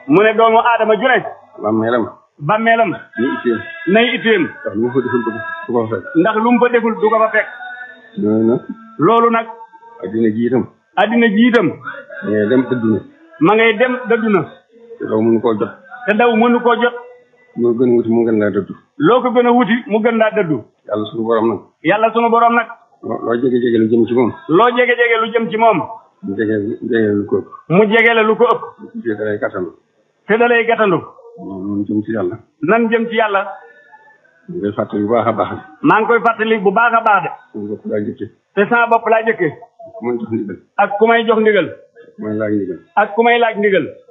mu ne doomu aadama ju ne bàmmeelam bàmmeelam ni itteem nay itteem ndax lu mu fa deful ko du ko fa fekk ndax lu mu fa deful du ko fa fekk noonu nag loolu nag addina ji itam addina ji itam da ngay dem dëddu na ma ngay dem dëddu na te daw mënu koo jot te daw mënu koo jot moo gën a wuti mu gën laa dëddu loo ko gën a wuti mu gën laa dëddu yàlla suñu borom nag yàlla sunu borom nag loo loo jege jege lu jëm ci moom loo jege jege lu jëm ci moom mu jege jege lu ko ëpp mu jege la lu ko ëpp fii da lay kattan te da lay gàttandu moom jëm ci yàlla nan jëm ci yàlla ñu koy fàttali bu baax a baax maa ngi koy fàttali bu baax a baax de suñu bopp laa jëkke te sama bopp laa jëkke ku may jox ndigal ak ku may jox ndigal ku may laaj ndigal ak ku may laaj ndigal